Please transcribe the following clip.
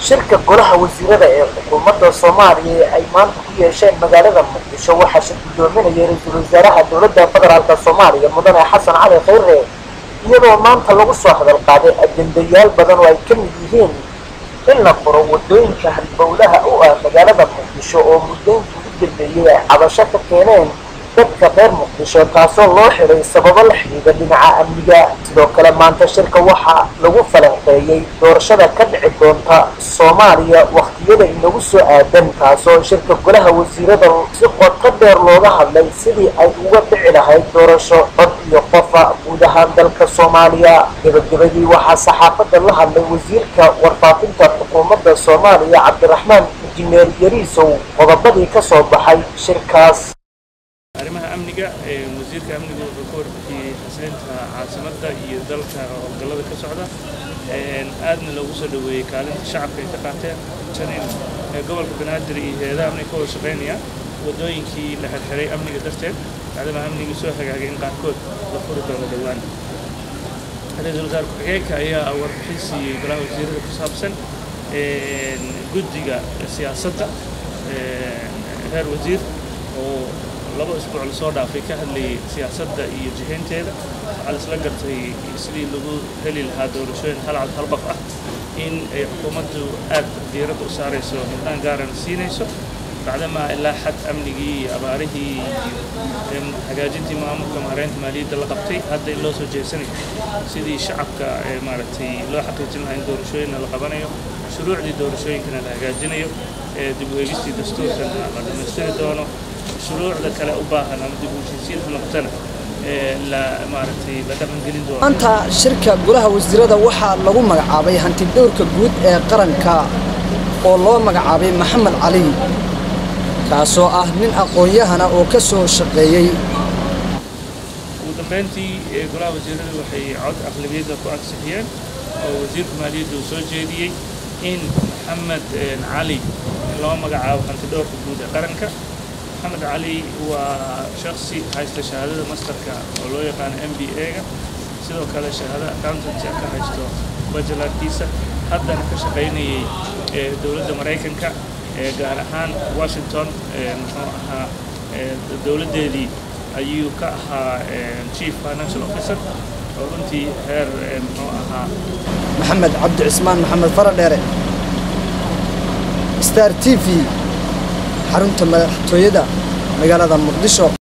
shirka golaha wasiirada ee xukuumadda soomaaliya ee ay maanta ku yeesheen magaalada muqdisho waxaa shir guddoominaya ra-iisul wasaaraha dowladda federaalka soomaaliya mudane xasan cali khayre iyadoo maanta lagu soo hadal qaaday ajendayaal badan oo ay ka mid yihiin in la furo wadooyinka halbowlaha u ah magaalada muqdisho oo mudooyinkii u dambeeyey ay cabasho ka keeneen dadka reer muqdisho taasoo loo xiray sababo la xidhiidha dhinaca amniga sidoo kale maanta shirka waxaa lagu falanqeeyey doorashada ka dhici doonta soomaaliya wakhtiyada inagu soo aadan taasoo shirka golaha wasiirada si qoto dheer looga hadlay sidii ay uga dhici lahayd doorasho cod iyo qofa guud ahaan dalka soomaaliya gebagabadii waxaa saxaafadda la hadlay wasiirka warfaafinta xukuumadda soomaaliya cabdiraxmaan injineer yariisow qodobadii ka soo baxay shirkaas arrimaha amniga wasiirka amniga wuxuu ka warbixiyey xasilinta caasimadda iyo dalka howlgallada ka socda aadna loogu soo dhoweeyey kaalinta shacabka ay ka qaateen janin gobolka banaadir iyo hay-adaha amniga ka wada shaqaynaya waddooyinkii la xirxiray amniga darteed maadaama amnigii soo hagaagay in qaarkood la furi doono dhowaan ra-iisul wasaar ku-xigeenka ayaa warbixin siiyey golaha wasiirada ku saabsan guddiga siyaasadda reer wasiir oo laba isbuuc lasoo dhaafay ka hadlayay siyaasadda iyo jihaynteeda waxaa laisla gartay sidii lagu heli lahaa doorashooyin halcad halbaq ah in ay xukuumaddu aad diiradda u saarayso hildaan gaarana siinayso bacdamaa ilaa xad amnigii iyo abaarihii iyo hagaajintii maamulka maareynta maaliyadda la qabtay hadda in loo soo jeesanayo sidii shacabka maaragtay loo xaqiijin lahaa in doorashooyinna la qabanayo shuruucdii doorashooyinkana la hagaajinayo dib u eegistii dastuurkana la dhammaystiri doono shuruucda kale u baahan ama dib u heshiisiin ha noqotana la maaragtay la dhaqangelin doono maanta shirka golaha wasiirada waxaa lagu magacaabay hanti dhowrka guud ee qaranka oo loo magacaabay maxamed cali kaasoo ah nin aqoon-yahana oo ka soo shaqeeyey ugu dambeyntii golaha wasiirada waxay cod aqlabiyadda ku ansixiyeen oo wasiirka maaliyadda uu soo jeediyey in maxamed cali loo magacaabo hanti dhowrka guud ee qaranka maxamed cali waa shaksi haysta shahaadada masterka oo loo yaqaano m b a-ga sidoo kale shahaada accountancy ka haysto bajalarkiisa haddana ka shaqaynayay dowladda maraykanka gaar ahaan washington muxuu ahaa dowladdeedii ayuu ka ahaa chief financial officer oo runtii heer muxuu ahaa maxamed cabdi cismaan maxamed faradheere star t v xarunta madaxtooyada magaalada muqdisho